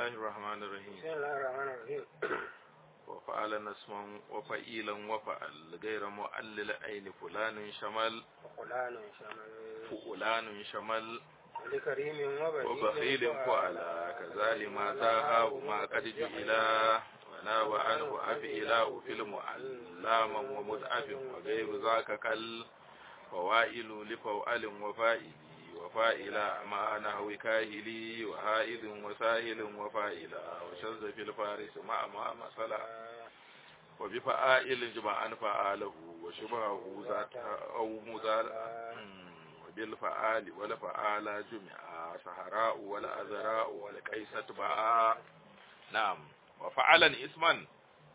الله الرحمن الرحيم بسم الله الرحمن الرحيم وفعل اسما وفعيلا وفعل غير مؤلل أين فلان شمل فلان شمل فلان شمل لكريم وبخيل فعل كذا ما تاه ما قد جئلا وناب عنه أفئلاء في المعلم ومتعف وغير ذاك كال فوائل لفوأل وفائل وفائل مع نحو كاهلي وهائد وساهل وفائل وشذ في الفارس مع ما مثلا وبفعائل جمعا فعاله وشبهه ذات أو مزال وبالفعال والفعال جمع سهراء والأزراء والكيسة باء نعم وفعلا اسما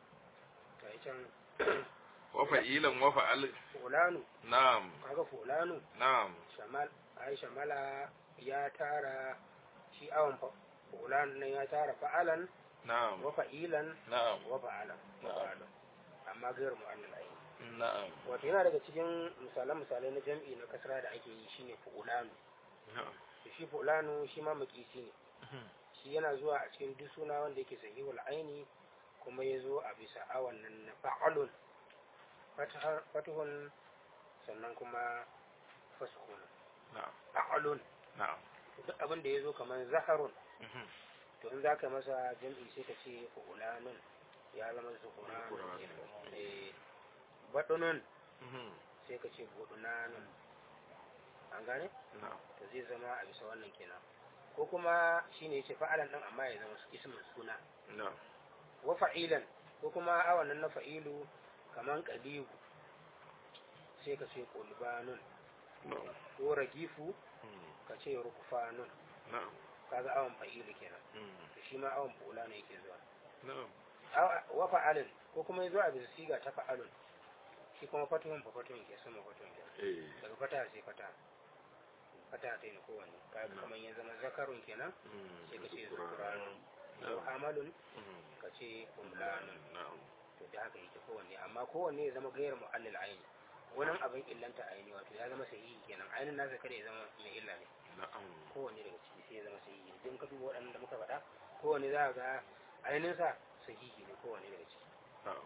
وفعيلا وفعل fulanu نعم kaga fulanu نعم shamal ai shamala ya tara shi awan fa fulan nan ya tara fa'alan نعم wa fa'ilan نعم wa fa'alan wa fa'alan amma gairu mu'annal ai نعم wato yana daga cikin misalan misalai na jam'i na kasra da ake yi shine fulanu نعم to shi fulanu shi ma makisi ne shi yana zuwa a cikin duk suna wanda yake sahihul aini kuma ya zo a bisa awan nan na fa'alun fatahar- fatuhun sannan kuma fasuhun نعم fa'alun نعم duk abin da ya zo kamar zaharun to in za ka masa jam'i sai ka ce fulanun ya zama zuhuranun Zuhuranun. kenan. eh baɗunun sai ka ce budunanun an gane نعم to zai zama a bisa wannan kenan ko kuma shine yace fa'alan din amma ya zama ismin suna نعم wa fa'ilan ko kuma awan nan na fa'ilu kaman qalibu sai ka ce qulbanun نعم ko ragifu ka ce rukfanun نعم kaga awan fa'ilu kenan to shi ma awan fula ne yake zuwa نعم Aw- wa fa'alin ko kuma yazo a bisa siga ta fa'alun shi kuma fatuhun fa fatuhun ke sama fatuhun ke إيه daga fata sai fata fata ta yi kowanne kaga kaman ya zama zakarun kenan sai ka ce zukuranun ko hamalun ka ce kumlanun نعم to da haka yake kowanne amma kowanne ya zama gairar mu'allil aini wani abin illanta aini wato ya zama sahihi kenan ainin nasa kada ya zama mai illa ne نعم kowanne daga ciki sai ya zama sahihi idan ka duba waɗannan da muka faɗa kowanne za ka ga ainihinsa sahihi ne kowanne daga ciki نعم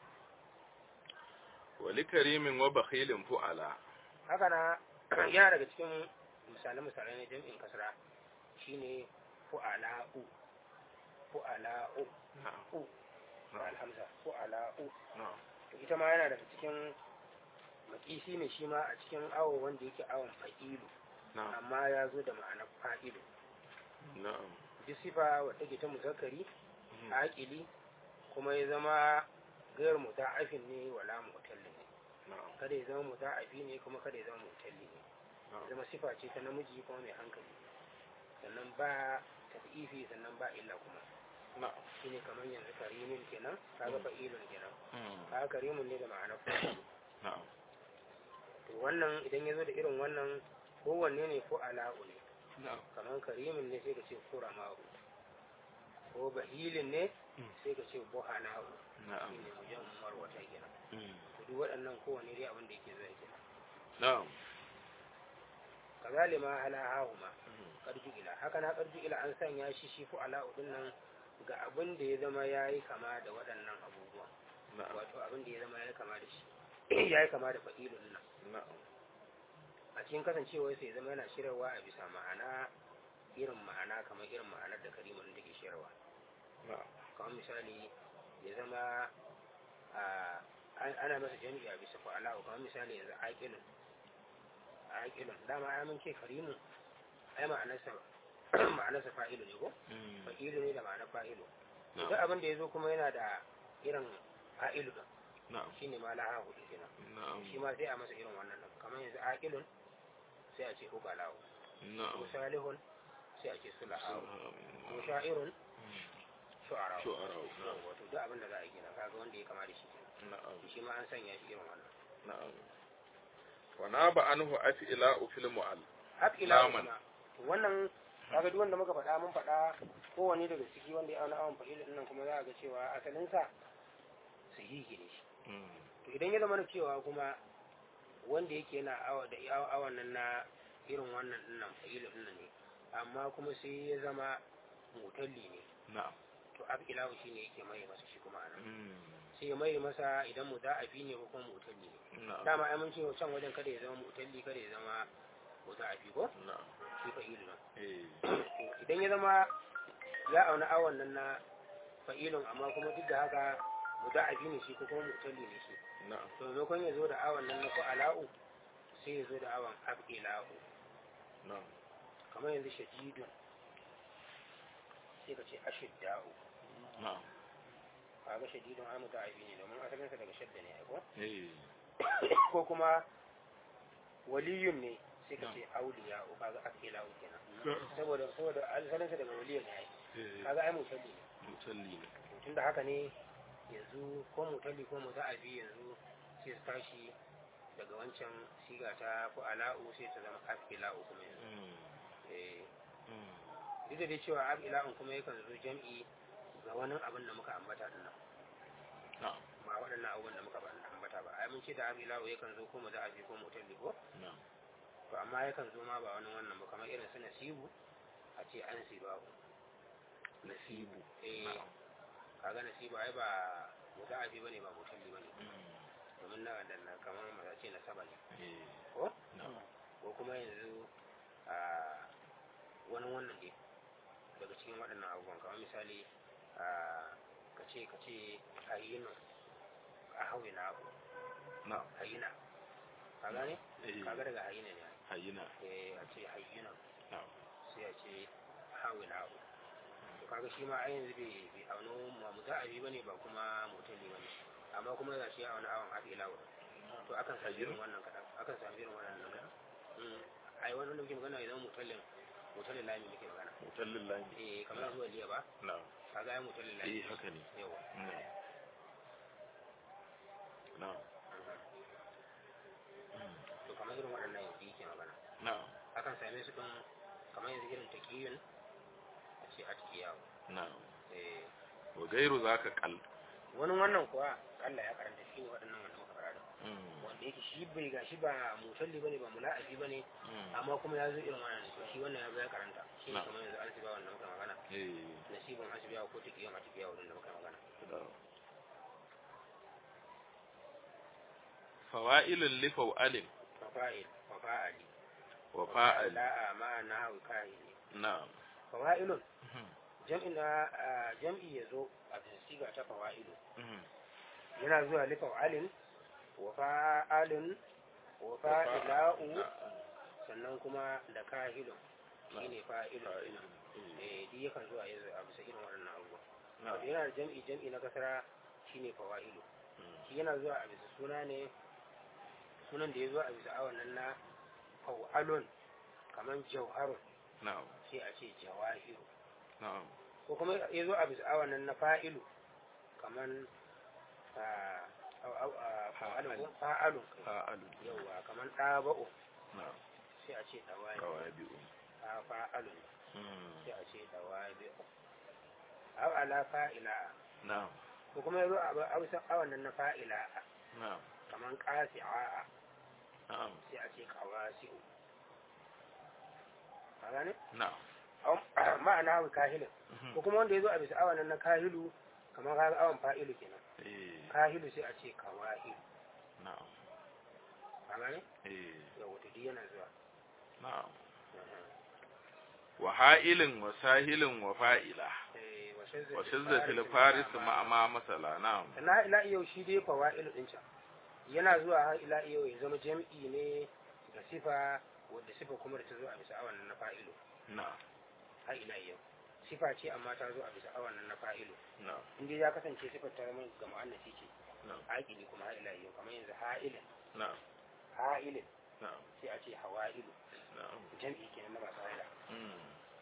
ولكريم وبخيل فعلا haka na yana daga cikin misalai-misalai na jam'in kasra shine fu'ala'u fu'ala'u نعم u da alhamza fu'ala'u نعم to ita ma yana daga cikin makisi ne shi ma a cikin awo wanda yake awon fa'ilu نعم amma ya zo da ma'anar fa'ilu نعم duk sifa wadda ke ta muzakkari aƙili kuma ya zama gayar muta'afin ne wala mutallin ne نعم kada ya zama muta'afi ne kuma kada ya zama mutalli ne ya نعم zama sifa ce ta namiji kuma mai hankali sannan ba tafifi sannan ba illa kuma نعم shine kamar yanzu karimin kenan kaga fa'ilun kenan kaga karimun ne da ma'anar fa'il نعم to wannan idan ya zo da irin wannan kowanne ne ko ala'u ne نعم kamar karimin ne sai ka ce kurama'u ko bahilin ne sai ka ce buhana'u نعم shine mujan marwata kenan to duk waɗannan kowanne dai abin da yake zai kenan نعم kazalima ala hahuma karju ila haka na karju ila an sanya shi shi fu ala'u din nan ga abin da ya zama yayi kama da waɗannan abubuwan نعم wato abin da ya zama yayi kama da shi yayi kama da fa'ilun nan نعم a cikin kasancewar sai ya zama yana shirarwa a bisa ma'ana irin ma'ana kamar irin ma'anar da karimun da ke shirarwa نعم kamar misali ya zama a an- ana masa jami'i a bisa fa'ala'u kamar misali yanzu aƙilun aƙilun dama ai mun ce karimun ai ma'anarsa ma'anarsa fa'ilu ne ko fa'ilu ne da ma'anar fa'ilu duk نعم abin da ya zo kuma yana da irin fa'ilu ɗin نعم shi ne ma laha hudu kenan نعم shi ma sai a masa irin wannan ɗin kamar yanzu aƙilun sai a ce uqalahu نعم ko salihun sai a ce sulahawu ko sha'irun shu'ara شعراء wato duk abin da za a yi kenan kaga wanda ya kama da shi kenan نعم shi ma an sanya shi irin wannan نعم وناب عنه أفئلاء في المعل hak ila Naman. kuma wannan kaga duk wanda muka faɗa mun faɗa kowane daga ciki wanda ya auna awon fa'ilin nan kuma za a ga cewa asalinsa sahihi ne shi to idan ya zama na cewa kuma wanda yake yana awa da awa- awan nan na irin wannan dinnan fa'ilin nan ne amma kuma sai ya zama mutalli ne na'am to afilahu shine yake mai masa shi kuma anan Mm. sai ya mai masa idan muda'afi ne ko kuma mutalli ne na'am dama ai mun ce can wajen kada ya zama mutalli kada ya zama muda'afi ko na'am shi fa'ilu nan eh idan ya zama ya auna awon nan na fa'ilun amma kuma duk da haka muda'afi ne shi ko kuma mutalli ne shi na'am to maimakon ya zo da awon nan na fa'ala'u sai ya zo da awon af'ila'u na'am kamar yanzu shadidun sai ka ce ashidda'u na'am kaga shadidun ai muda'afi ne domin asalinsa daga shadda ne ai ko eh ko kuma waliyun ne sai ka ce auliya'u kaga af'ila'u kenan saboda saboda asalinsa daga waliyun ne ai eh kaga ai mutalli ne mutalli ne tun da haka ne yanzu ko mutalli ko muta'abi yanzu sai su tashi daga wancan siga ta ala'u sai ta zama afila'u kuma yanzu Mm. eh Mm. duk da dai cewa afila'un kuma yakan zo jam'i ga wani abin da muka ambata din nan na'am ba waɗannan abubuwan da muka ba- ambata ba ai mun ce da afila'u yakan zo ko muta'abi ko mutalli ko na'am to amma yakan zo ma ba wani wannan ba kamar irin su nasibu a ce an sibahu nasibu eh na'am kaga nasibu ai ba muta'abi bane ba mutalli bane Mm. domin na da na kamar maza ce na saba ne eh ko na'am ko kuma yanzu a wani wannan ne daga cikin waɗannan abubuwan kamar misali a ka ce ka ce hayyinu a hauyi na abu na'am hayyina ka gane eh kaga daga hayyina ne hayina eh a ce hayyina na'am sai a ce hauyi na abu to kaga shi ma a yanzu bai bai auno ma muta'abi bane ba kuma mutali bane amma kuma ga shi a wani awon haɗe lawa to akan sami irin wannan kaɗan akan sami irin wannan nan ai wannan da muke magana idan mutallin mutallin lami muke magana mutallin lami eh kamar zuwa liya ba na'am kaga ai mutallin lami eh haka ne yawa Mm. na'am Mm. to kamar irin waɗannan yanzu yake magana na'am akan same su ɗin kamar yanzu irin taƙiyun a ce atkiyawo na'am eh wa gairu zaka kal wani wannan kuwa Allah ya karanta shi ne waɗannan wanda muka fara da Mm. wanda yake shi bai ga shi ba mutalli bane ba mula'abi bane Mm. amma kuma ya zo irin wannan to shi wannan ya zo ya karanta shi ne Na. kamar yanzu asiba wanda muka magana eh nasibin asibiya ko taƙiyan asibiya wanda muka magana na'am fawa'ilun li faw'alin fafa'il fafa'ali wa fa'al la'a ma na hawi kahili na'am fawa'ilun Mhm. jam'i na ah, jam'i ya zo a siga ta fawa'ilu Mhm. yana zuwa li fa'alin wa fa'alin wa fa'ila'u Na'am. sannan kuma da kahilun shine fa'ilun Fa'ilun. eh duk yakan zuwa yanzu a bisa irin waɗannan abubuwa Na'am. yana da jam'i jam'i na kasara shine fawa'ilu Mm. shi yana zuwa a bisa suna ne sunan da ya zo a bisa awan nan na fa'alun kaman jauharun na'am sai a ce jawahiru na'am ko kuma ya zo a bisa awan nan na fa'ilu kaman ah, au- au- ah, fa'alun ko? fa'alun kai. fa'alun yauwa kaman ɗaba'u na'am sai a ce ɗawabi qawabi'u a fa'alun Mm. sai a ce ɗawabi au ala fa'ila na'am ko kuma ya zo a bisa awan nan na fa'ila na'am kaman ƙasi'a na'am sai a ce ƙawasi'u ka gane? na'am Au- ma'ana wa kahilin Mhm. ko kuma wanda ya zo a bisa awan nan na kahilu kamar kaga awan fa'ilu kenan eh kahilu sai a ce kawahilu na'am ka gane? eh yau wata duk yana zuwa na'am wa ha'ilin wa sahilin wa fa'ila Eh, wa shizzatil faris ma'a ma masala na'am na ila yau shi dai fawa'ilu din can yana zuwa har ila yau ya zama jam'i ne da sifa wadda sifa kuma da ta zo a bisa awan nan na fa'ilu na'am har ila yau sifa ce amma ta zo a bisa awan nan na fa'ilu na'am inda ya kasance sifar ta zama ga mu'annasi ce na'am aƙili kuma har ila yau kamar yanzu ha'ilin na'am ha'ilin na'am sai a ce hawa'ilu na'am jam'i kenan na masu haila Mm.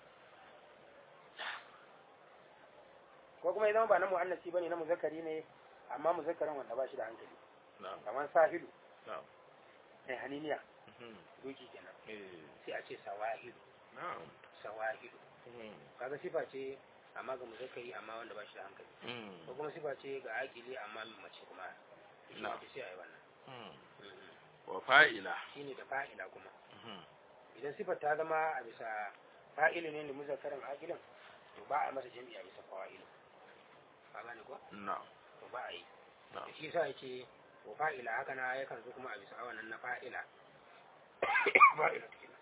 ko kuma ya zama ba na mu'annasi bane na muzakkari ne amma muzakkarin wanda ba shi da hankali na'am kamar sahilu na'am mai haniniya Mhm. doki kenan eh sai a ce sawahilu na'am sawahilu Mhm. kaga sifa ce amma ga muzakkari amma wanda ba shi da hankali Mm. ko kuma sifa ce ga aƙili amma mai mace kuma shi Na'am. ne sai a yi wannan Mm. Mhm. wa fa'ila shine da fa'ila kuma Mhm. idan sifar ta zama a bisa fa'ili ne da muzakkarin aƙilin to ba a masa jam'i a bisa fawa'ilu ka gane ko na'am to ba a yi na'am da shi yasa yace wa fa'ila haka na yakan zo kuma a bisa awanan na fa'ila fa'ila kenan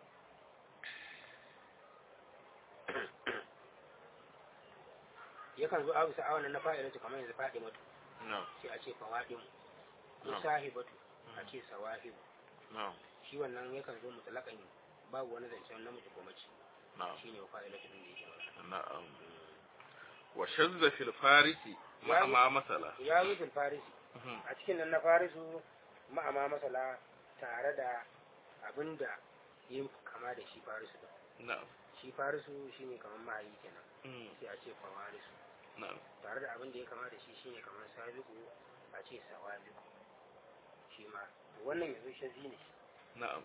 yakan zo a bisa awanan na fa'ila kamar yanzu faɗi matu na'am sai a ce fawaɗin ko Na'am. sahibatu a ce sawahibu na'am shi wannan yakan zo mutlaƙan babu wani zancen namiji ko mace na'am shine wa fa'ila din da yake magana na'am wa shazza fil farisi ma ma masala ya zo fil farisi a cikin nan na farisu ma'ama masala tare da abinda yin kama da shi farisu ba na'am shi farisu shine kamar mahayi kenan Mm, sai a ce fawarisu na'am tare da abinda ya kama da shi shine kamar sabiku a ce sawabiku shi ma to wannan yanzu shazi ne na'am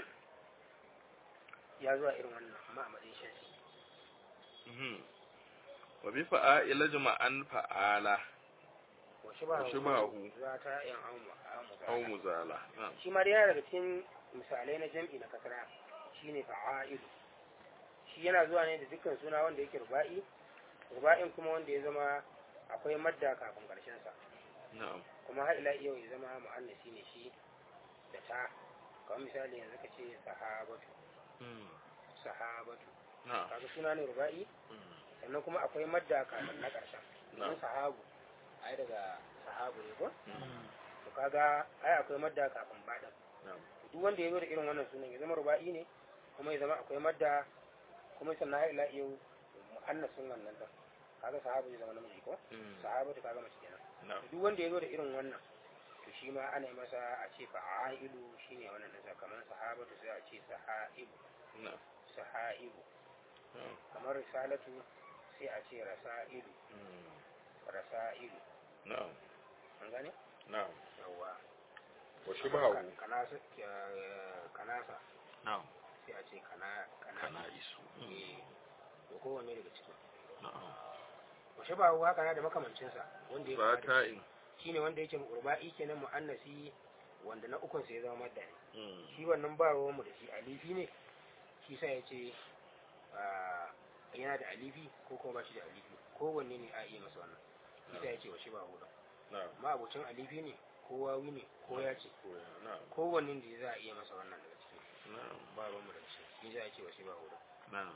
ya zuwa irin wannan amma a matsayin shazi Mhm. wa bi fa'ila jama'an fa'ala wa shi ba Wa shibahu. za ta yan amu aw amu muzala na'am shi ma dai yana daga cikin misalai na jam'i na kasara shine fa'ailu shi yana zuwa ne da dukkan suna wanda yake ruba'i ruba'in kuma wanda ya zama akwai madda kafin karshen sa na'am kuma har ila yau ya zama mu'annasi ne shi da ta kamar misali yanzu ka ce sahabatu Mm, sahabatu na'am kaga suna ne ruba'i Mm, sannan kuma akwai madda kafin na karshen na'am don sahabu ai daga sahabu ne ko Mm, to kaga ai akwai madda kafin baɗin na'am duk wanda ya zo da irin wannan sunan ya zama ruba'i ne kuma ya zama akwai madda kuma sannan har ila yau mu'annasin wannan din kaga sahabu zai zama namiji ko Mm, sahabatu kaga mace kenan na'am duk wanda ya zo da irin wannan to shi ma ana yi masa a ce fa'ailu shine wannan din kamar sahabatu sai a ce sahaibu na'am sahaibu na'am kamar risalatu sai a ce rasailu Mm, rasailu na'am an gane na'am yawa wa shibahu kanasa kanasa na'am sai a ce kana kana kana isu eh to kowanne daga ciki na'am washe ba haka na da makamancinsa wanda ya kama da fata'in shine wanda yake urba'i kenan mu'annasi wanda na ukun sai ya zama madda ne Mm, shi wannan ba ruwan mu da shi alifi ne shi sa ya ce yana da alifi ko kuma ba shi da alifi kowanne ne a iya masa wannan shi sa ya ce washe ba hudu na'am ma abocin alifi ne ko wawi ne ko ya ce ko na'am kowanne da za a iya masa wannan daga ciki na'am ba ruwan mu da shi shi sa ya ce washe ba hudu na'am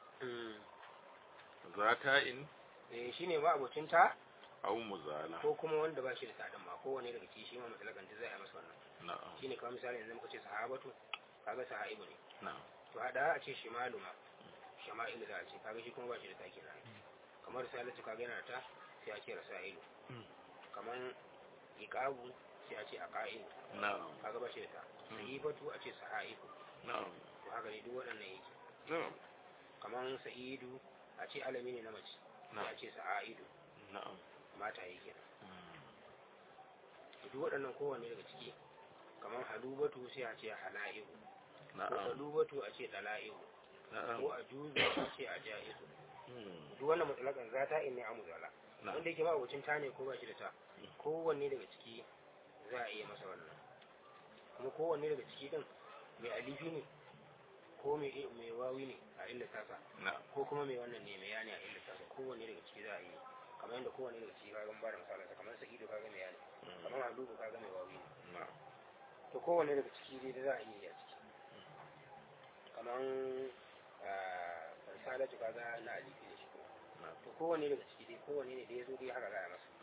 zata'in eh shine ma abocin ta aw muzala ko kuma wanda ba shi da taɗin ma kowane daga ciki shi ma mutalakan ta zai a masa wannan na'am shine kamar misali yanzu muka ce sahabatu kaga sahaibu ne na'am to hada a ce shimalu ma shama'ilu za a ce kaga shi kuma ba shi da ta kenan kamar salatu kaga yana da ta sai a ce rasailu Mm. kamar iqabu sai a ce aqailu na'am kaga ba shi da ta Mm. sahifatu a ce sahaifu na'am to haka ne duk waɗannan yake na'am kamar sa'idu a ce alami ne na mace sai a na'am ce sa'aidu na'am mata yake kenan Mm, duk waɗannan kowanne daga ciki kamar halubatu sai a ce hala'ihu ko na'am halubatu a ce dala'ihu ko na'am a juzu a ce a ja'izu Mm, duk wannan mutsalakan zata in ne a muzala na'am wanda yake ma abocin ta ne ko ba shi da ta kowanne daga ciki za a iya masa wannan kuma kowanne daga ciki din mai alifi ne ko mai mai wawi ne a illa tasa na'am ko kuma mai wannan ne mai yani a illa tasa kowanne daga ciki za a yi kamar yadda kowanne daga ciki kaga ba da misalin sa kamar sa'idu kaga mai yani Mm, kamar halubu kaga mai wawi ne na'am to kowanne daga ciki dai da za a iya yi a ciki kamar ah, risalatu kaga na alifi ne shi kuma na'am to kowanne daga ciki dai kowanne ne da ya zo dai haka za a masa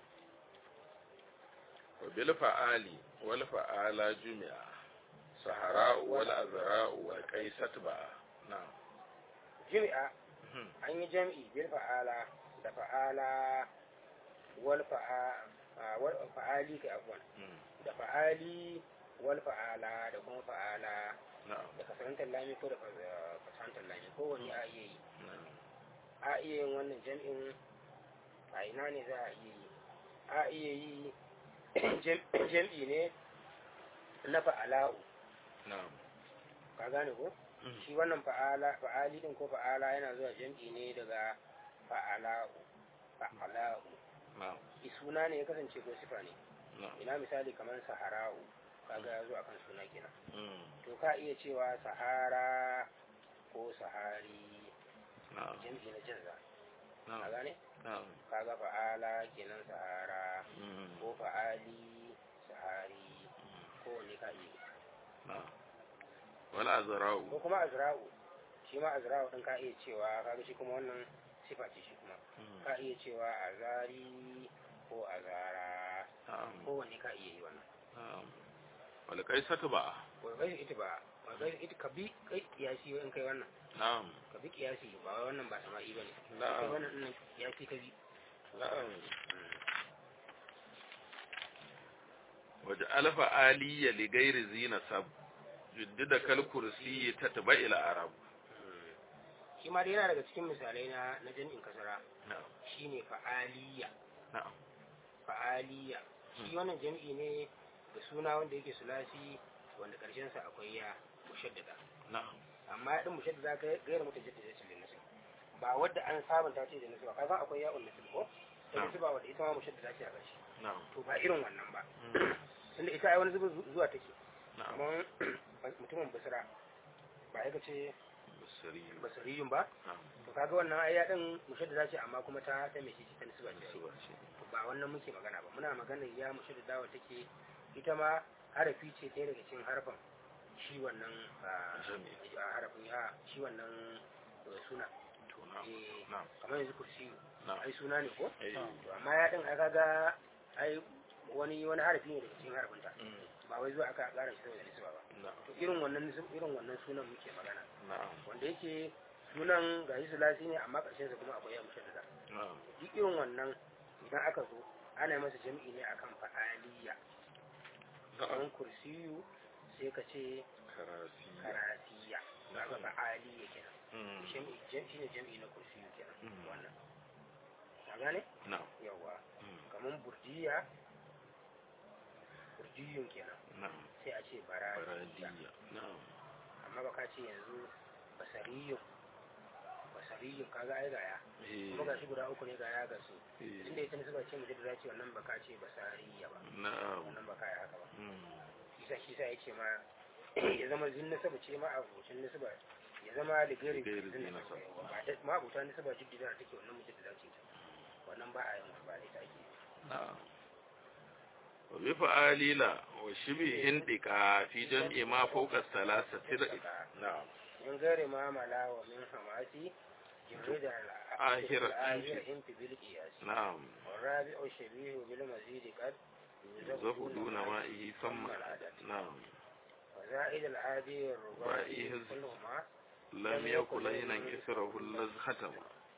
wa bil fa'ali wal fa'ala jumi'a sahara'u wal azra'u wal qaisat ba na'am jami'a Mhm, an yi jam'i bil fa'ala da fa'ala wal fa'a a, wal fa'ali kai afwan mm, da fa'ali wal fa'ala da kuma fa'ala na'am da kasarantar lami ko da fa- fasantar lami ko wani a iya yi na'am a iya yin wannan jam'in a ina ne za a iya yi a iya yi jam- jam'i ne na fa'ala'u na'am ka gane ko Mm, shi wannan fa'ala fa'ali din ko fa'ala yana zuwa jam'i ne daga fa'ala'u fa'ala'u na'am shi suna ne ya kasance ko sifa ne na'am ina misali kamar sahara'u kaga ya zo akan suna kenan mm, to ka iya cewa sahara ko sahari na'am jam'i na jinza a na'am gane na'am kaga fa'ala kenan sahara mm, ko fa'ali sahari ko ne ka iya na'am wal azra'u ko kuma azra'u shi ma azra'u din ka iya cewa kaga shi kuma wannan sifa ce shi kuma mm, ka iya cewa azari ko azara na'am ko wanne ka iya yi wannan na'am wal qaisatu ba wai kai ita ba wai kai ita ka bi kai kiyasi in kai wannan na'am ka bi kiyasi ba wai wannan ba sama'i bane kai na'am wannan din kiyasi ka bi na'am waj'al fa'aliya li ghairi zina sab juddida kal kursi tatba ila arab shi ma dai yana daga cikin misalai na na jami'in kasara na'am shine fa'aliya na'am fa'aliya shi wannan jami'i ne da suna wanda yake sulasi wanda karshen sa akwai ya mushaddada na'am amma din mushaddada ga gairu mutajaddida ce da nasu ba wadda an sabunta ce da nasu ba kasan akwai ya nasu ko da Na'am. nasu ba wadda ita ma mushaddada ce a ƙarshe na'am to ba irin wannan ba mm, tunda ita ai wani zuba zuwa take na'am amma mutumin basira ba ya ce basari basariyun ba na'am to kaga wannan ai ya din mushaddada ce amma kuma ta ta mai shi ta nasu ba ce suba ce to ba wannan muke magana ba muna magana ya mushaddada wa take ita ma harafi ce ɗaya daga cikin harfan shi wannan ah, Jami'i. ah, harafin ya shi wannan eh, suna to na'am Eh, na'am kamar yanzu kursiyu na'am ai suna ne ko eh to amma ya din ai kaga ai wani wani harafi ne daga cikin harafinta mm, ba wai zuwa aka ƙara shi saboda nisba ba na'am to irin wannan nisb- irin wannan sunan muke magana na'am wanda yake sunan ga shi sulasi ne amma ƙarshen sa kuma akwai ya mushaddada na'am duk irin wannan idan aka zo ana masa jam'i ne akan fa'aliya na'am kamar kursiyu sai ka ce karasi karasiya kaga fa'aliya kenan mm, jam'i jam'i ne jam'i na kursiyu kenan Mm. wannan ka gane na'am yawa mm, kamar burjiya burjiyun kenan na'am sai a ce baradiya baradiya na'am amma ba ka ce yanzu basariyun basariyun kaga ai gaya eh kuma gashi guda uku ne gaya ga su eh, tunda ita ne suka ce mu da ce wannan ba ka ce basariya ba na'am wannan ba ka yi haka ba mm, isa shi sa yace ma ya zama zin nasaba ce ma abucin nasaba ya zama da gari Ligari zin zin nasaba nasaba. ba da ma abuta nasaba jiddida da take wannan mutum da ce wannan ba a yin wani ba da ita ake yi. na'am wa bi fa'alila wa shibhin dika fi jam'i ma fawqa salasati na'am من غير ما ملا ومن حماسي جرد آخر الآخر انت بالقياس na'am والرابع الشبيه بالمزيد قد يوزف دون مائه ثم العدد نعم وزائد العادي الرباعي رباعي كلهما لم يكن لينا كسره الذ ختم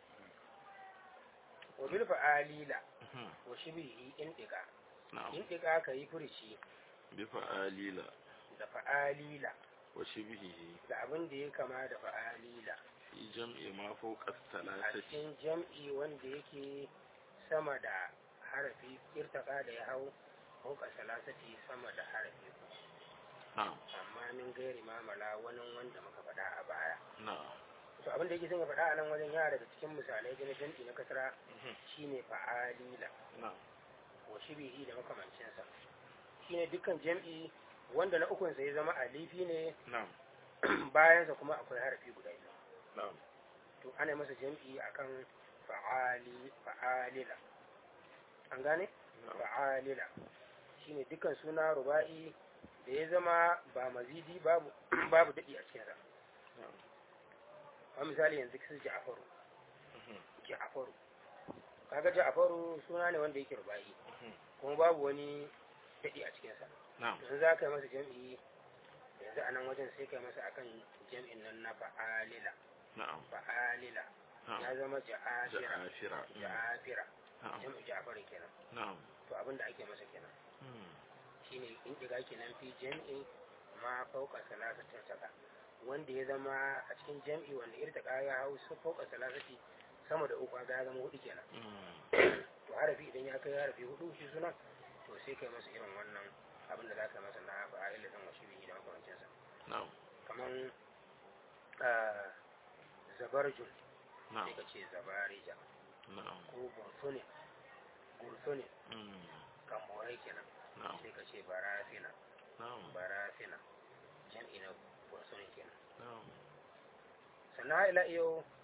وبالفعالي لا وشبيه انتقا نعم انتقا كي فرشي بفعاليلا da fa'alila وشبهه da abin da ya kama da fa'alila في جمع ما فوق a الثلاثة cikin jam'i wanda yake sama da harafi irtaka da ya hau fauka salasati sama da harafi uku. نعم amma min gairi mamala wani wanda muka faɗa a baya نعم to abin da yake son ya faɗa a nan wajen yana daga cikin misalai da na jam'i na kasara shine fa'alila نعم wa shibihi da makamancinsa shine dukkan jam'i wanda na ukunsa ya zama alifi ne نعم bayansa kuma akwai harafi guda biyu نعم to ana masa jam'i akan fa'ali fa'alila an gane نعم fa'alila shine dukkan suna ruba'i da ya zama ba mazidi babu babu dadi a cikin sa نعم a misali yanzu kisu ja'faru ja'faru kaga ja'faru suna ne wanda yake ruba'i kuma babu wani dadi a cikin sa نعم to in za ka yi masa jam'i yanzu a nan wajen sai ka yi masa akan jam'in nan na fa'alila نعم fa'alila نعم ya zama ja'afira جعافرة ja'afira نعم jam'u ja'farin kenan نعم to abin da ake masa kenan shine in diga kenan fi jam'i ma fauka salasatin saka wanda ya zama a cikin jam'i wanda irtaka ya hau su fauka salasati sama da uku ga ya zama hudu kenan to harafi idan ya kai harafi hudu shi suna to sai kai masa irin wannan abin da za ka masa na fa'ila dan wasu bihi da makamancin sa نعم kaman ah, zabarjun نعم sai ka ce zabarija نعم ko gursune gursune kamborai kenan نعم sai ka ce barafina نعم barafina jam'i na gursunin kenan نعم sannan ila yau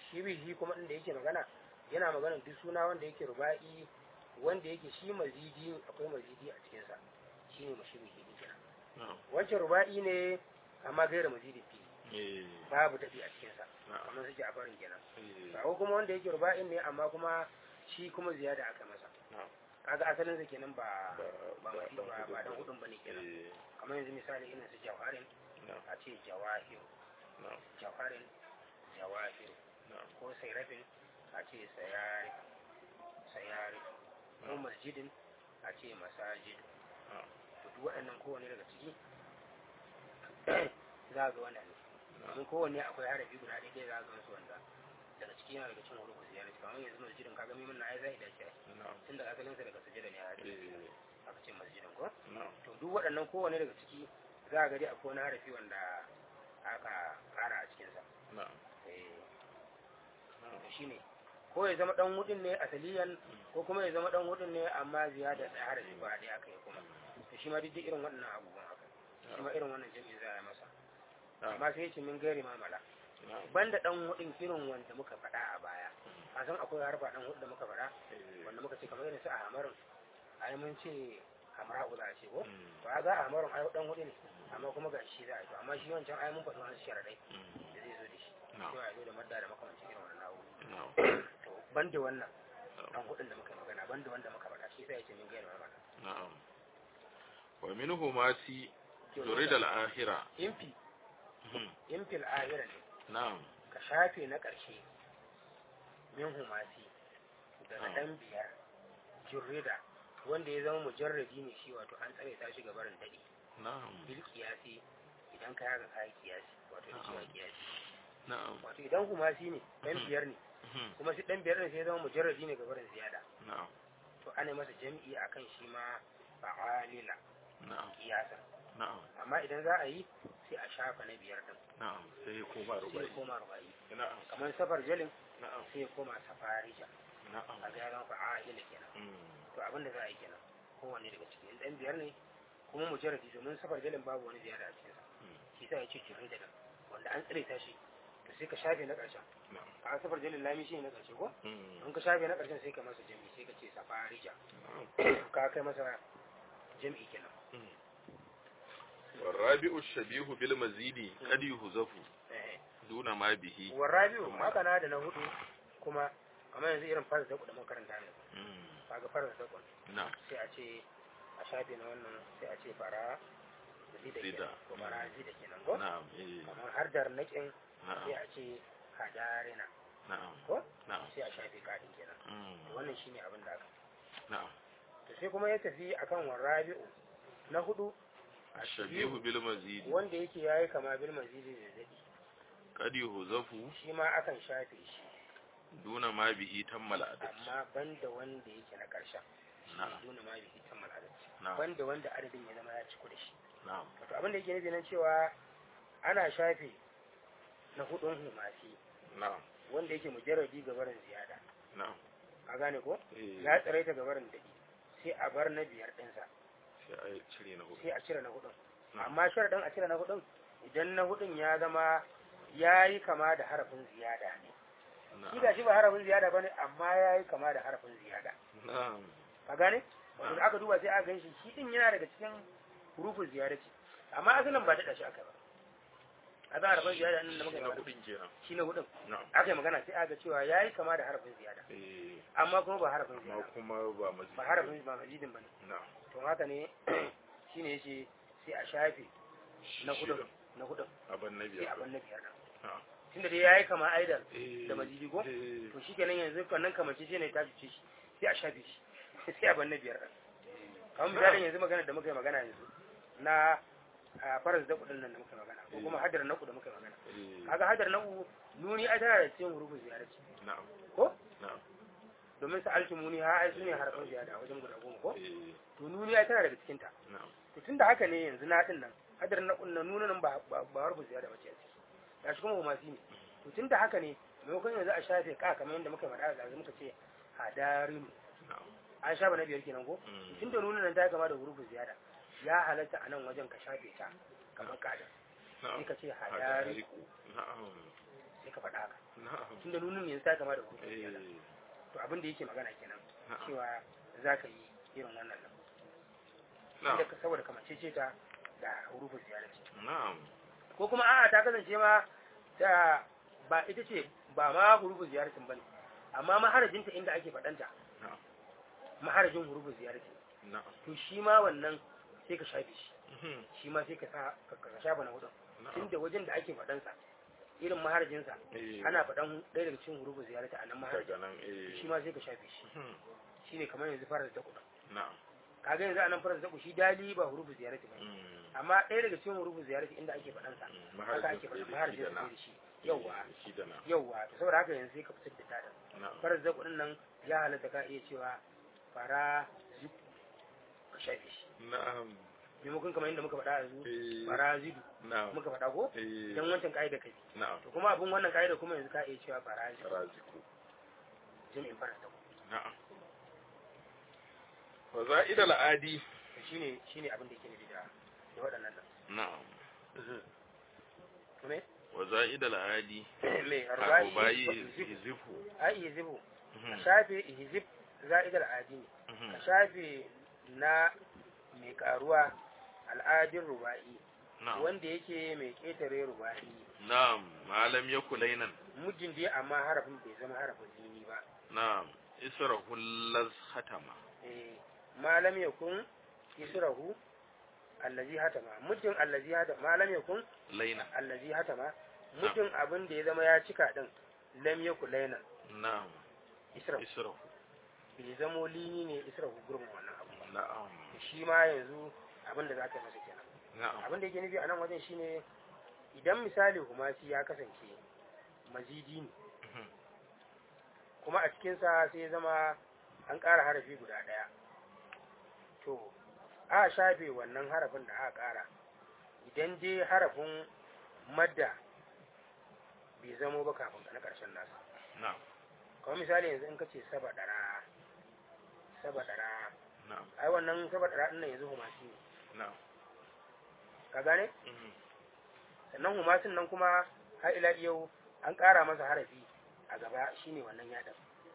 shi bihi kuma inda yake magana yana magana duk suna wanda yake ruba'i wanda yake shi mazidi akwai mazidi a cikinsa shi ne mashi bihi din kenan na'am wancan ruba'i ne amma gaira mazidi fi eh babu daɗi a cikinsa na'am kamar suke a farin kenan eh ba kuma wanda yake ruba'in ne amma kuma shi kuma ziyada aka masa na'am kaga asalin sa kenan ba ba ba ba ba ba dan hudun bane kenan eh kamar yanzu misali irin su jawarin na'am a ce jawahir na'am jawarin jawahir na'am ko sairafin a ce sayari sayari ko masjidin a ce masajid na'am to duk waɗannan kowane daga ciki za ga wannan ne domin kowanne akwai harafi guda ɗaya ɗaya za ga su wanda daga ciki yana daga cin hurufu ziyarar kamar yanzu masjidin kaga mimin na ai zai dace na'am tun daga asalinsa daga sujada ne a eh aka ce masjidin ko na'am to duk waɗannan kowane daga ciki za a gari akwai wani harafi wanda aka ƙara a cikinsa na'am eh na'am to shine ko ya zama dan hudun ne asaliyan ko kuma ya zama dan hudun ne amma ziyada da harafi ba ɗaya aka yi kuma to shi ma duk irin waɗannan abubuwan haka shi ma irin wannan jami'in za a yi masa na'am amma sai ya ce min gairi mamala na'am banda dan hudun irin wanda muka faɗa a baya a san akwai harfa dan hudu da muka faɗa eh wanda muka ce kamar irin su a hamarin ai mun ce hamra'u za a ce ko mm, to a ga a hamarin ai dan hudu ne amma kuma ga shi za a yi to amma shi wancan ai mun faɗi wani sharaɗai mm, da zai zo da shi na'am cewa ya zo da madda da makamancin irin wannan abubuwa na'am to banda wannan na'am dan hudun da muka yi magana banda wanda muka faɗa shi sai ya ce min gaira mamala na'am wa minhu ma si turid al-akhirah imfi Mhm. imfil ahira ne na'am ka shafe na ƙarshe min humasi daga Ah. ɗan biyar jurrida wanda ya zama mujarradi ne shi wato an tsare ta shi ga barin daɗi na'am bil kiyasi idan ka yaga kayi kiyasi wato da cewa Ah. kiyasi na'am wato idan humasi ne ɗan Mhm. biyar ne Mhm. kuma shi ɗan biyar ne sai ya zama mujarradi ne ga barin ziyada na'am to ana masa jam'i akan shi ma fa'alila na'am kiyasa na'am amma idan za a yi sai a shafa na biyar din na'am sai ko ba sai ya rubai koma rubai na'am kamar safar jalin na'am sai ya koma safarija na'am a ga ya zama fa'alila kenan mm, to abin da za a yi kenan kowanne daga cikin in ɗan biyar ne kuma mujarradi domin safar jalin babu wani ziyara a cikinsa mm, shi sa ya ce jirin da wanda an tsire ta shi to sai ka shafe na ƙarshen na'am a safar jalin lami shi ne na ƙarshe ko mm, in ka shafe na ƙarshen sai ka masa jami'i sai ka ce safarija na'am ka kai masa jami'i kenan mm. والرابع الشبيه بالمزيد قد يهزف eh دون ما به warabiu haka na da na hudu kuma kamar yanzu irin farz da kuɗin makaranta ne mm, kaga farz da kuɗin na'am sai a ce a shafe na wannan sai a ce fara zida Zida. kenan ko fara zida kenan ko na'am eh, kamar har dar naƙin sai na'am a ce hadarina na'am ko na'am sai a shafe kaɗin kenan mm, wannan shine abin da aka na'am to sai kuma ya tafi akan warabi'u na hudu الشبيه بالمزيد wanda yake yayi kama bil mazidi da dadi قد يهزف shi ma akan shafe shi دون ما به تم العدد amma banda wanda yake na karshen na'am duna ma bi tammal adad na'am banda wanda adadin ya zama ya ciku da shi na'am wato abin da yake nufi nan cewa ana shafe na hudun humasi na'am wanda yake mujarradi ga barin ziyada na'am a gane ko eh ya tsaraita ga barin dadi sai a bar na biyar ɗinsa sai a cire na hudu sai a cire na hudun Na'am. amma sharaɗin a cire na hudun idan na hudun ya zama ya yi kama da harafin ziyada ne shi na'am ga shi ba harafin ziyada ba ne amma ya yi kama da harafin ziyada na'am ka gane wato da aka duba sai aka gan shi shi din yana daga cikin hurufin ziyada ce amma asalin ba daɗa shi aka ba a ga harafin ziyada nan da muka yi na magana hudun kenan shi na hudun na'am aka yi magana sai aka ga cewa ya yi kama da harafin ziyada eh amma kuma ba harafin amma ziyada kuma ba mazidi ba harafin ba mazidin ba ne na'am to haka ne shine yace sai a shafe na hudun Shirin. na hudun abin na sai biyar a bar na biyar nan na'am tunda dai yayi kama aidan eh da mazidi ko eh to shikenan yanzu kannan kamace shi ne ta fice shi sai a shafe shi sai a bar na biyar nan kamar misalin yanzu magana da muka yi magana yanzu na a faras da kudin nan da muka yi magana ko kuma hadar na da muka yi magana eh kaga hadar na nuni ai tana da cikin hurufin ziyarci na'am ko na'am domin sa alki muni ha ai sune harafin ziyada a wajen guda goma ko eh to nuni ai tana daga cikin ta na'am to tunda haka ne yanzu na din nan hadar na kunna nuna nan ba ba ba harfin ziyada bace a ciki gashi kuma humasi ne to tunda haka ne maimakon yanzu a shafe ka kamar yadda muka faɗa da yanzu muka ce hadarinu na'am an shafa na biyar kenan ko Mm. tunda nuna nan ta kama da hurufin ziyada ya halatta a nan wajen ka shafe ta kamar kada na'am sai ka ce hadari hadariku na'am sai ka faɗa haka na'am tunda nunin yanzu ta kama da hurufin ziyara eh to abin da yake magana kenan na'am cewa za ka yi irin wannan nan na'am Inda ka- saboda kamancece ta da hurufin ziyara ce na'am ko kuma a'a ta kasance ma ta ba ita ce ba ma hurufin ziyaratin bane amma maharajinta inda ake faɗanta na'am maharajin hurufin ziyaratin na'am to shi ma wannan sai ka shafe shi Mhm. shi ma sai ka sa ka ka shafa na hudun na'am tunda wajen da ake faɗansa irin maharajinsa eh ana faɗan ɗaya daga cikin hurufin ziyarata a nan maharajin daga nan eh shi ma sai ka shafe shi Mhm. shine kamar yanzu farar da kuɗin na'am kaga yanzu a nan farar da shi dali ba hurufin ziyarata ba Mm. amma ɗaya daga cikin hurufin ziyarata inda ake faɗansa Mm. haka ake Maharajin faɗan sai da shi maharajin da sai na da shi yawwa shi da na yawwa to saboda haka yanzu sai ka fitar da tada na'am farar da kuɗin nan ya halatta ka iya cewa fara ziku ka shafe shi na'am maimakon kamar yadda muka faɗa yanzu eh fara zidu na'am muka faɗa ko eh idan wancan ka'ida kai na'am to kuma abin wannan ka'ida kuma yanzu ka iya cewa fara zidu raziku jami'in fara da na'am wa za'id al-adi to shine shine abin da yake nufi da da waɗannan nan na'am kuma wa za'id al-adi me arba'i arba'i hizifu ai yizibu ka Mhm. shafe hizib za'idar adi ne Mhm. ka shafe na mai karuwa al'adin ruba'i na'am wanda yake mai ketare ruba'i na'am malam yakulainan mujin dai amma harafin bai zama harafin dini ba na'am israhu laz hatama eh malam yakun israhu allazi hatama mujin allazi hatama malam yakun laina allazi hatama mutum abin da ya zama ya cika din lam yakun laina na'am israhu israhu bai zamo lini ne israhu gurbin wannan abu ba na'am to shi ma yanzu abin da za ka yi masa kenan na'am abin da yake nufi a nan wajen shine idan misali humasi ya kasance mazidi ne Mhm. kuma a cikinsa sai ya zama an ƙara harafi guda ɗaya to a shafe wannan harafin da aka ƙara idan dai harafin madda bai zamo ba kafin na ƙarshen nasa na'am kamar misali yanzu in ka ce saba ɗara saba ɗara na'am ai wannan saba ɗara ɗin nan yanzu humasi ne na'am ka gane Mhm. sannan humasin nan kuma har ila yau an ƙara masa harafi a gaba shine wannan yaɗin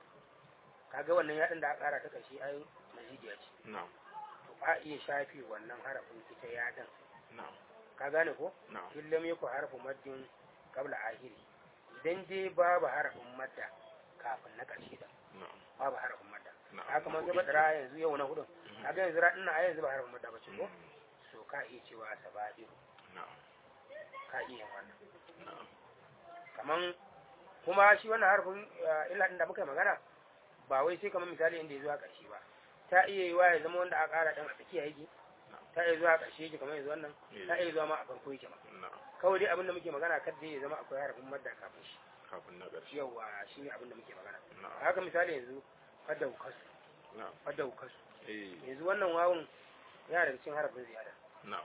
kaga wannan yaɗin da aka ƙara ta ƙarshe ai mazidiya ce na'am to a iya shafe wannan harafin ita yaɗin na'am ka gane ko na'am illam yaku harfu maddin qabla ahiri idan dai babu harafin madda kafin na ƙarshe da na'am babu harafin madda na'am haka man zaba dara yanzu yau na hudun Mhm. kaga yanzu raɗin na a yanzu ba harafin madda ba ce ko Mhm. so ka iya cewa sabadiru na'am ka iya yin wannan na'am kaman kuma shi wannan harfin eh, illa din da muka yi magana ba wai sai kamar misali inda ya zuwa ƙarshe ba ta iya yiwa ya zama wanda aka ƙara ɗan a tsakiya yake ta iya zuwa ƙarshe yake kamar yanzu wannan ta iya zuwa ma a farko yake ma na'am kawai dai abin da muke magana kar dai ya zama akwai harafin madda kafin shi kafin na ƙarshe yawa shi ne abin da muke magana na'am haka misali yanzu fadda kasu na'am fadda kasu eh yanzu wannan wawun yana daga cikin harafin ziyada na'am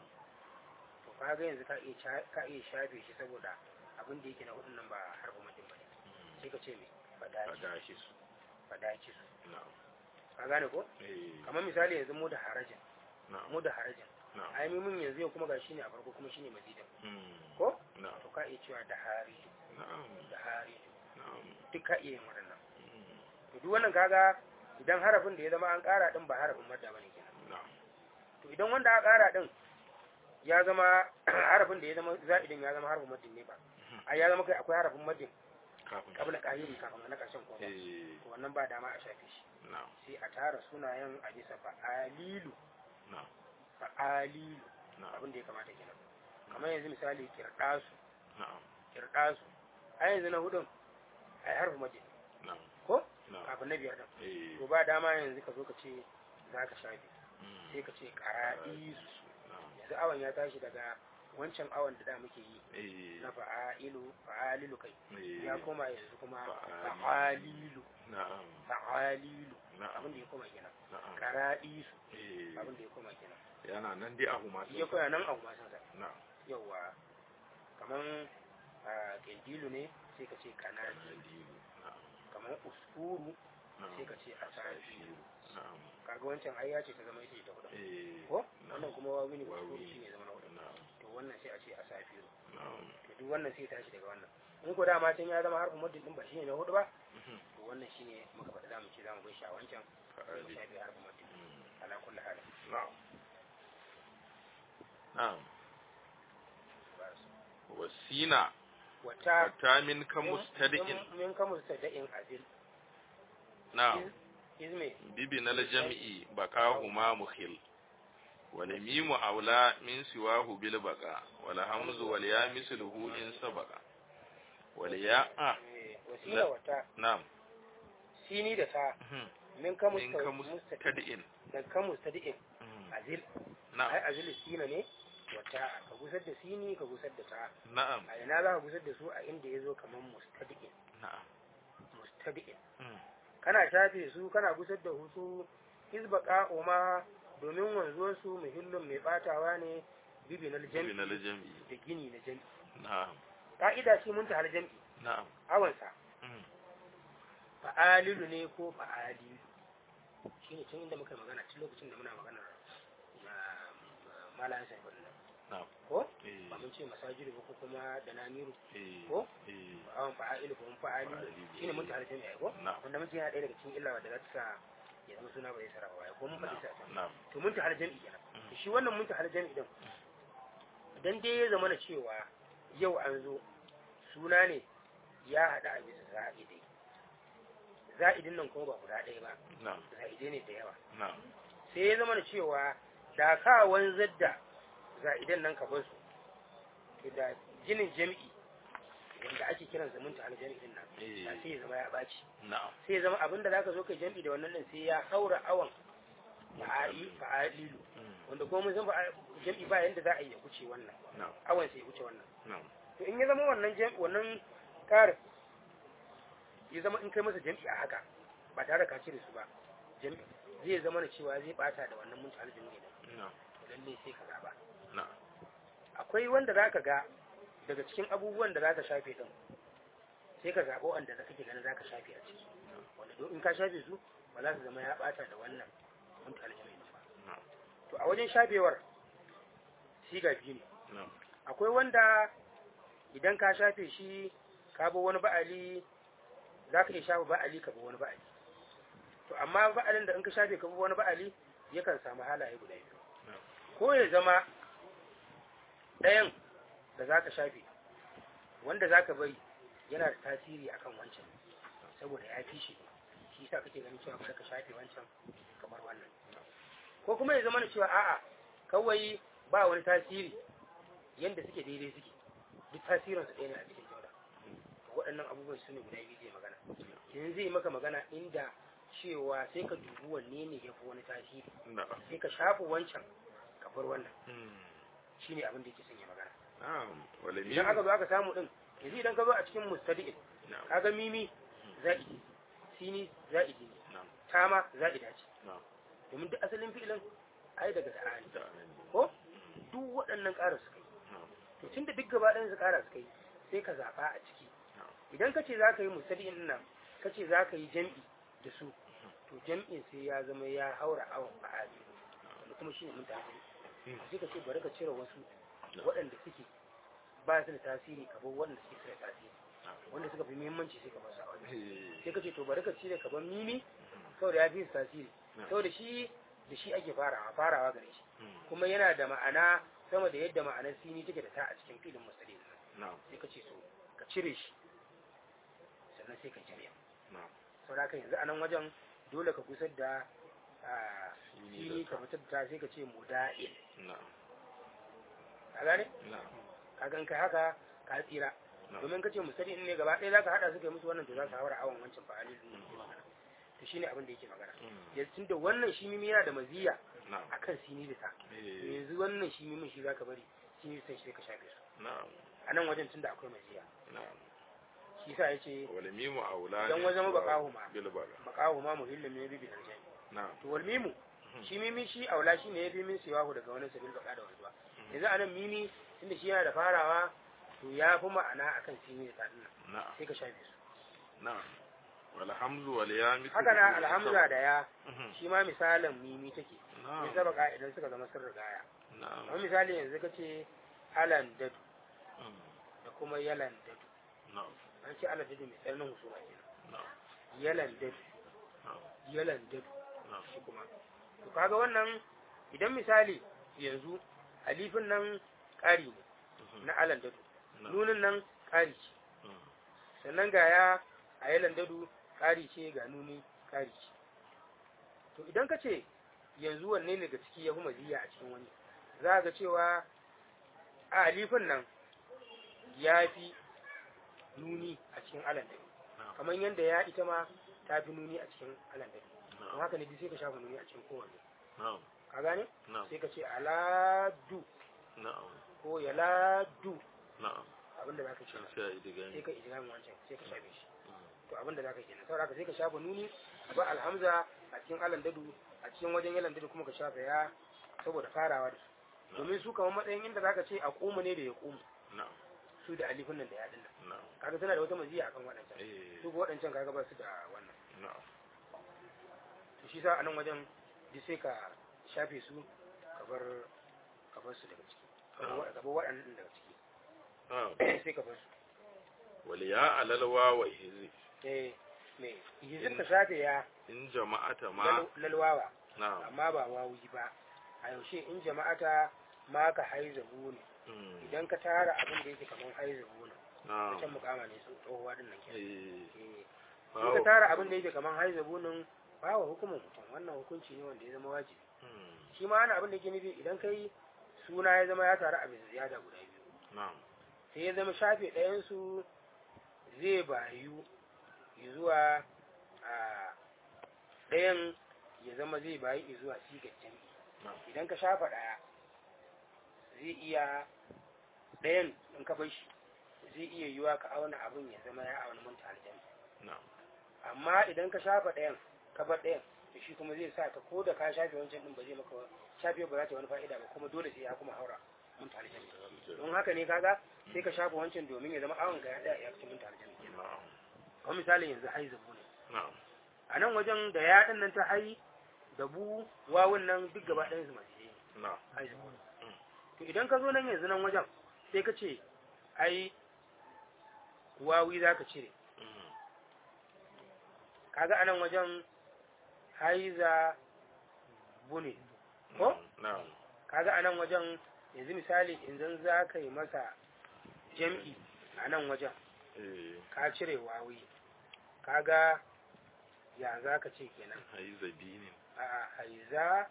to kaga yanzu ka iya sha- ka iya shafe shi saboda abin da yake na hudun nan ba harafin madda ba ne Mhm. sai ka ce me fadaci fadashi su fadaci su na'am ka gane ko eh kamar misali yanzu mu da harajin na'am mu da harajin na'am ai mun yanzu yau kuma ga shi ne a farko kuma shine mazidin Mhm. ko na'am to ka iya cewa da hariju na'am da hariju na'am duk ka iya yin waɗannan Mhm. to duk wannan kaga idan harafin da ya zama an ƙara din ba harafin madda bane kenan na'am to idan wanda aka ƙara din ya zama harafin da ya zama za'idin ya zama harafin maddin ne ba ai ya zama kai akwai harafin maddin kafin kabla qahiri kafin na ƙarshen ko ba eh to wannan ba dama a shafe shi na'am sai a tara sunayen a bisa fa'alilu na'am fa'alilu na'am abin da ya kamata kenan kamar yanzu misali kirdasu na'am kirdasu a yanzu na hudun a yi harfi mace na'am ko na'am kafin na biyar din eh to ba dama yanzu ka zo ka ce za ka shafe Mhm. sai ka ce kara'isu na'am yanzu awon ya tashi daga wancan awon da da muke yi eh na fa'ailu fa'alilu kai eh ya koma yanzu kuma Fa'alilu. fa'alilu na'am fa'alilu na'am abin da ya koma kenan na'am kara'isu eh abin da ya koma kenan yana nan dai a huma ya koya nan abu masan sa na'am yawa kaman a ƙirgilu ne sai ka ce kanadi Kalilu. na'am kamar uskuru na'am sai ka ce asafi na'am kaga wancan ai ya ce ta zama ita ta hudu eh ko na'am wannan kuma wawi ne Wawi uskuru ne. shi ne zama na hudu na'am to wannan sai a ce asafi na'am to duk wannan sai ya tashi daga wannan in ko dama can ya zama harfin muddin din ba shine na hudu ba to wannan shine muka faɗa zamu ce zamu bai shi a wancan sai mu shafe harfin muddin ala kulli hal na'am na'am wasina wata wata min ka mustadi'in min ka mustada'in azil na'am izme bibin aljam'i baqahuma mukhil wal mimu aula min siwahu bil baqa wal hamzu wal ya misluhu in sabaqa wal ya a eh, wasila wata na'am sini da ta mhm, min ka min ka mustada'in mustadi'in da ka mustada'in mhm, azil ai na'am azil sina ne wata ka gusar da sini ka gusar da ta na'am a ina za ka gusar da su a inda ya zo kamar mustadi'in na'am mustadi'in mhm, kana shafe su kana gusar da hutu izbaka ma domin wanzuwar su muhillin mai batawa ne bibi na bibin jam'i aljam'i da gini na jam'i na'am ka'ida ce mun ta hal jam'i na'am awansa mhm, fa'alilu ne ko fa'alilu shine tun inda muka yi magana tun lokacin da muna magana malayan sai wannan na'am ko eh ba mun ce masajidu ba ko kuma da namiru eh ko eh awan fa'alilu ko mun fa'alilu Fa'alilu, shine mun ta hal jam'i ai ko na'am wanda muke yana ɗaya daga cikin illa wadda za ta sa ya zama suna ba zai sarrafa ba ko mun faɗi sa can na'am to mun ta hal jam'i kenan to shi wannan mun ta hal jam'i din idan dai ya zama na cewa yau an zo suna ne ya haɗa a bisa za'idai za'idin nan kuma ba guda ɗaya ba na'am za'idai ne da yawa na'am sai ya zama da cewa da ka wanzar da za'idan nan ka basu to da ginin jami'i wanda ake kiran sa munta al jami'i din nan eh da sai ya zama ya ɓaci na'am sai ya zama abinda zaka zo kai jami'i da wannan din sai ya haura awan fa'ali fa'alilu mhm, wanda kuma mun san fa'a- jami'i ba yanda za a yi ya wuce wannan na'am awan sai ya wuce wannan na'am to in ya zama wannan jami'i wannan karin ya zama in kai masa jami'i a haka ba tare da ka cire su ba jami'i zai zama da cewa zai bata da wannan munta al jami'i din na'am to lalle sai ka zaba na'am akwai wanda zaka ga daga cikin abubuwan da zaka shafe din sai ka zabo wanda da kake ganin zaka shafe a ciki wanda don in ka shafe su ba za su zama ya bata da wannan munta al jami'i din ba na'am to a wajen shafewar siga biyu ne na'am akwai wanda idan ka shafe shi ka bi wani ba'ali za ka iya shafa ba'ali ka bi wani ba'ali to amma ba'alin da in ka shafe ka bi wani ba'ali yakan samu halaye guda biyu ko ya zama ɗayan da za ka shafe wanda za ka bari yana da tasiri akan wancan saboda ya fi shi shi sa kake ganin cewa bari ka shafe wancan kamar wannan ko kuma ya zama na cewa a'a kawai ba wani tasiri yanda suke daidai suke duk tasirinsu ɗaya ne a cikin jauda waɗannan abubuwan su ne guda biyu zai magana yanzu zai maka magana inda cewa sai ka dubi wanne ne ya fi wani tasiri na'am sai ka shafa wancan ka bar wannan mhm, shine abin da yake son ya magana na'am wal idan aka zo aka samu din yanzu idan ka zo a cikin mustadi'in na'am kaga mimi za'idi sini za'idi ne na'am tama za'ida ce na'am domin duk asalin fi'ilin ai daga da'ani da ko duk waɗannan ƙara su kai na'am to tunda duk gaba ɗayan su ƙara su kai sai ka zaɓa a ciki idan ka ce za ka yi mustadi'in nan ka ce za ka yi jam'i da su to jam'in sai ya zama ya haura awon fa'ali wanda kuma shi ne mun tafi sai ka ce bari ka cire wasu waɗanda suke ba su da tasiri ka bar waɗanda suke su da tasiri wanda suka fi muhimmanci sai ka bar su a wajen eh sai ka ce to bari ka cire ka bar mimi saboda ya fi su tasiri saboda shi da shi ake farawa farawa gare shi mhm, kuma yana da ma'ana sama da yadda ma'anar sini take da ta a cikin filin mustadi'in nan na'am sai ka ce so ka cire shi sannan sai ka jami'a na'am sau da yanzu a nan wajen dole ka kusar da ah, Sini fili da ka fitar da ta sai ka ce muda'il na'am ka gane na'am ka gan kai haka ka tsira na'am domin ka ce musali ne gaba ɗaya za ka haɗa su kai musu wannan to za su haura awon wancan fa'alin da yake magana to shine abin da yake magana mhm, yanzu tunda wannan shi mimi yana da maziya na'am akan sini da ta to eh yanzu wannan shi mimin shi zaka bari sini da ta shi ka shafe su na'am a nan wajen tunda akwai maziya na'am shi sa yace wal mimu aula Dan min wajen siwahu baqahu ma. bil baqa maqahu ma muhillin min bibi darjani na'am to wal mimu shi mimi shi aula shi ne ya bi min siwahu daga wani sabil baka da wanzuwa yanzu anan mimi tunda shi yana da farawa to ya fi ma'ana akan sini da tadin na'am sai ka shafe su na'am wal hamzu wal ya mithlu haka na alhamza da ya mhm, shi ma misalin mimi take ya na'am sabaka idan suka zama sun rigaya na'am kamar misali yanzu ka ce halan dadu mhm, da kuma yalan dadu na'am an ce alal dadu mai tsananin husuma kenan na'am yalan dadu na'am yalan dadu na'am shi kuma to kaga wannan idan misali yanzu alifin nan ƙari ne Mhm. na alan dadu na'am nunin nan ƙari ce Mhm. sannan ga ya a yalan dadu ƙari ce ga nuni ƙari ce to idan ka ce yanzu wanne ne ga ciki ya fi maziya a cikin wani za ga cewa a alifin nan ya fi nuni a cikin alan dadu na'am kamar yadda ya ita ma ta fi nuni a cikin alan dadu don na'am haka ne duk sai ka shafa nuni a cikin kowanne na'am ka gane na'am sai ka ce aladu na'am ko yaladu na'am abinda za ka ce sai a yi diga sai ne ka ijiramin wancan sai ka shafe shi Mhm. to abinda za ka kenan saboda haka sai ka shafa nuni a ba alhamza a cikin alan dadu a cikin wajen yalan dadu kuma ka shafa ya saboda farawa da su domin su kamar matsayin inda za ka ce a ƙumu ne da ya ƙumu na'am su da alifin nan da ya dinnan na'am kaga tana da wata maziya akan waɗancan eh su ko waɗancan kaga ba su da wannan na'am to shi sa a nan wajen duk sai ka shafe su ka bar ka bar su daga ciki ka bar wa- ka bar waɗannan daga ciki na'am sai ka bar su waliya alalwa wa hizi eh me hizib ka shafe ya in jama'ata ma lal- lalwawa na'am amma ba wawuyi ba a yaushe in jama'ata ma ka haizabu ne Mm. idan ka tara abin da yake kamar haizabu ne na'am can mukama ne su tsohuwa din nan kenan eh eh in ka bawo tara abin da yake kamar haizabu nan ba wa hukumin mutum wannan hukunci ne wanda ya zama wajibi Mm. shi ma ana abin da yake nufi idan kai suna ya zama ya taru a bisa ziyada guda biyu na'am sai ya zama shafe ɗayansu zai bayu zuwa a ɗayan ya zama zai bayu zuwa sigar jami'i na'am idan ka shafa ɗaya zai iya ɗayan in ka bar shi zai iya yiwa ka auna abin ya zama ya auna mun aljami na'am amma idan ka shafa ɗayan ka bar ɗayan to shi kuma zai sa ka ko da ka shafe wancan ɗin ba zai maka shafe ba za ta wani fa'ida ba kuma dole sai ya kuma haura mun aljami don haka ne kaga sai ka shafa wancan domin ya zama awon ga ya tsaya ya cikin mun aljami na'am kamar misalin yanzu hai zabu ne na'am a nan wajen da ya ɗin nan ta hai da bu wawun nan duk gaba ɗayan su masu yi na'am hai zabu ne to idan ka zo nan yanzu nan wajen sai ka ce ai wawi za ka cire Mm. kaga anan wajen haiza bune ko na'am kaga anan wajen yanzu misali idan za ka yi masa jam'i a nan wajen eh ka cire wawi kaga ya za ka ce kenan haizabi ne a haiza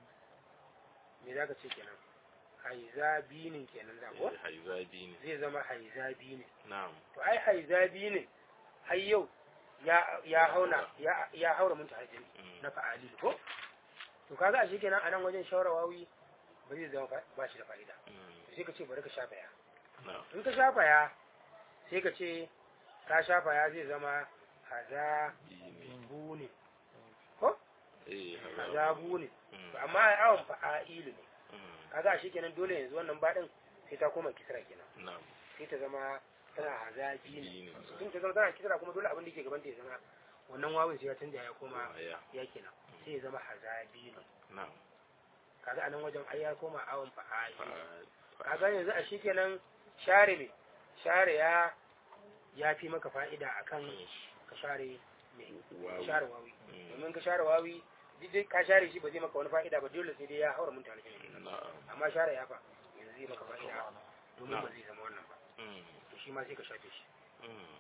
me za ka ce kenan haiza binin kenan za ko eh haizabi ne zai zama haiza binin na'am to ai haiza binin har yau ya ya hauna ya ya haura mun tahajjud Mm. na fa'ali ko to kaga a kenan a nan wajen shawara wawi ba zai zama fa- ba shi da fa'ida Mm. sai ka ce bari ka shafa ya na'am in ka shafa ya sai ka ce ka shafa ya zai zama haza ne buni ko eh haza buni Mm. To amma ai awon fa'ailu ne Mm. kaga a kenan dole yanzu wannan baɗin sai ta koma kisra kenan na'am sai ta zama tana haza bini Bini. in ta zama tana kisra kuma dole abin da ke gaban ta ya zama wannan wawin sai ya canja ya koma ya ya kenan sai ya zama haza bini na'am kaga anan wajen ai ya koma awon fa'ailu fa kaga yanzu a shi kenan share me share ya ya fi maka fa'ida akan ka share me Wawi. share wawi Mm. domin ka share wawi duk dai ka share shi ba zai maka wani fa'ida ba dole sai dai ya haura mun tare na'am amma share ya fa yanzu zai maka fa'ida domin Na'am. ba zai zama wannan ba Mm. to shi ma sai ka shafe shi Mm.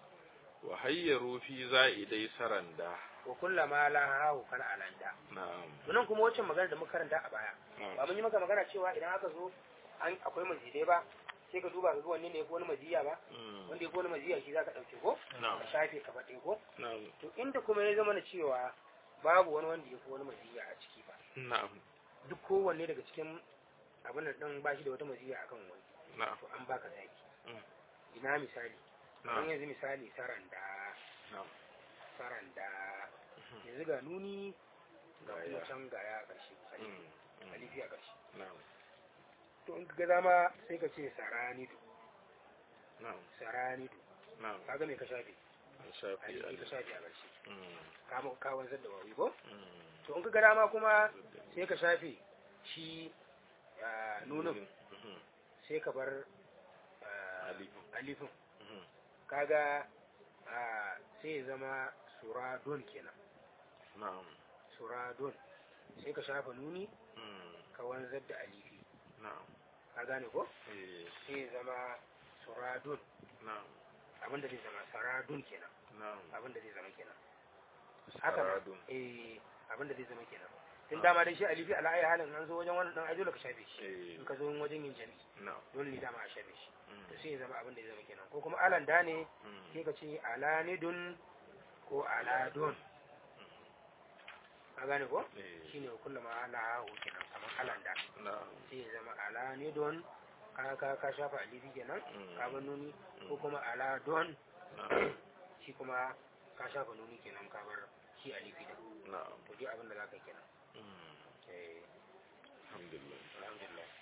wa hayyaru fi za'idai saranda wa kullama la hahu kana alanda na'am to nan kuma wacce magana da muka karanta a baya ba mun yi maka magana cewa idan aka zo an akwai mazidai ba sai ka duba ka ga wanne ne ya fi wani maziya ba Mm. wanda ya fi wani maziya shi zaka dauke ko na'am ka shafe ka faɗe ko na'am to inda kuma ya zama na cewa babu wani wanda ya fi wani maziya a ciki ba na'am duk kowanne daga cikin abin da ɗin ba shi da wata maziya akan wani na'am to an baka zaki Mm. ina misali don na'am yanzu misali saranda na'am saranda yanzu ga nuni ga Ga kuma ya. can ga ya ƙarshe Mm. Mm. alifi a ƙarshe na'am to in ka ga dama sai ka ce saranidu na'am saranidu na'am kaga me ka shafe an shafi alifi ka alif shafe a ƙarshe Mm. ka ma- ka wanzar da wawi ko Mm. to in ka ga dama kuma sai ka shafe shi ah, nunin Mhm. sai ka bar ah, Alifin. alifin Mhm. kaga a sai ya zama suradun kenan na'am suradun sai ka shafa nuni mm ka wanzar da alifi na'am ka gane ko eh sai ya zama suradun na'am abinda zai zama saradun kenan na'am abinda zai zama kenan haka saradun eh abinda zai zama kenan tun dama dai shi alifi ala ayi halin an zo wajen wannan dan ajo ka shafe shi eh in ka zo wajen yin jami na'am dole ne dama a shafe shi mm to sai ya zama abinda zai zama kenan ko kuma alan da ne mm sai ka ce alanidun ko aladun ka gane ko eh shine kullum ala kenan kamar alan da na'am sai ya zama alanidun ka ka ka shafa alifi kenan Mm. ka bar nuni ko kuma aladun na'am shi kuma ka shafa nuni kenan ka bar shi alifi da na'am to dai abin da za ka yi kenan mm eh alhamdulillah alhamdulillah